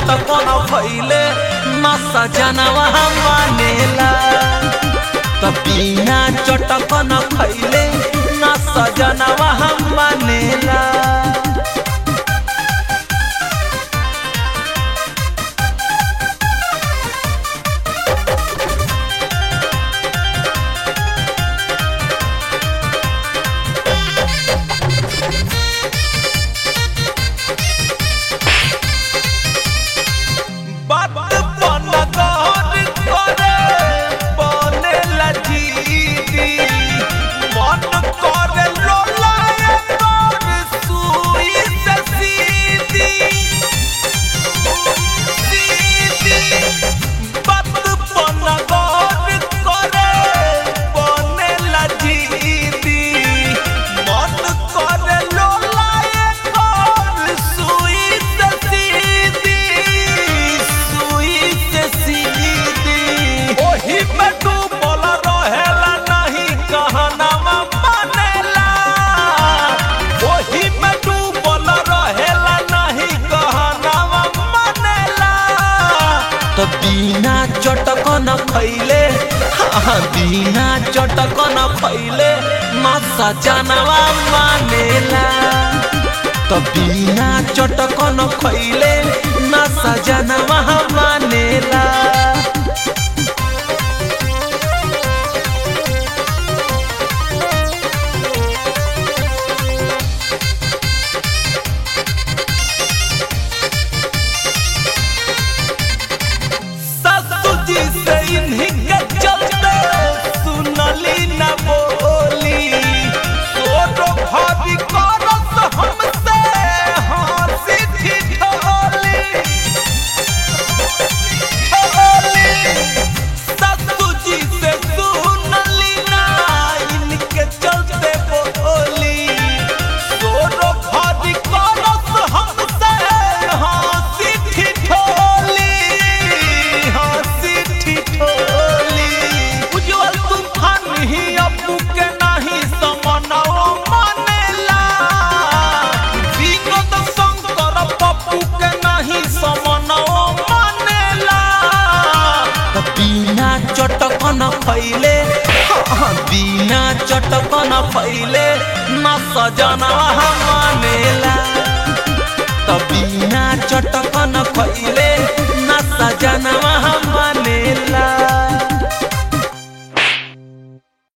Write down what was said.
चटकन भैले न सजनवा मानेला त बिना चटकन खैले न सजनवा मानेला बात बन गौर करे बनेला जीदी मन करे लोलाए तोर सुई से सीधी सीधी बात बन गौर करे बनेला जीदी मन करे लोलाए तोर सुई से सीधी सुई से सीधी ओही में डूबल रहेला नहीं कहनावा मानेला ओही में डूबल रहेला नहीं कहनावा मानेला तो बिना चटकन खैले हाँ बिना चटकन खैले न सजनवा मानेला तो बिना चटकन खैले न सजनवा मानेला ससुर जी से इन्हीं के चलते सुनली न बोली सोरो भाभी करत हमसे हंसी ठिठोली ठिठोली ससुर जी से सुनली ना इनके चलते बोली सोरो भाभी करत हमसे हंसी ठिठोली हंसी ठिठोली उज्जवल तूफान ही अबू के नहीं समनवा मानेला विनोद शंकर पप्पू के नहीं समनवा मानेला त बिना चटकन फैले हाँ, बिना चटकन फैले न सजनवा मानेला त बिना चटक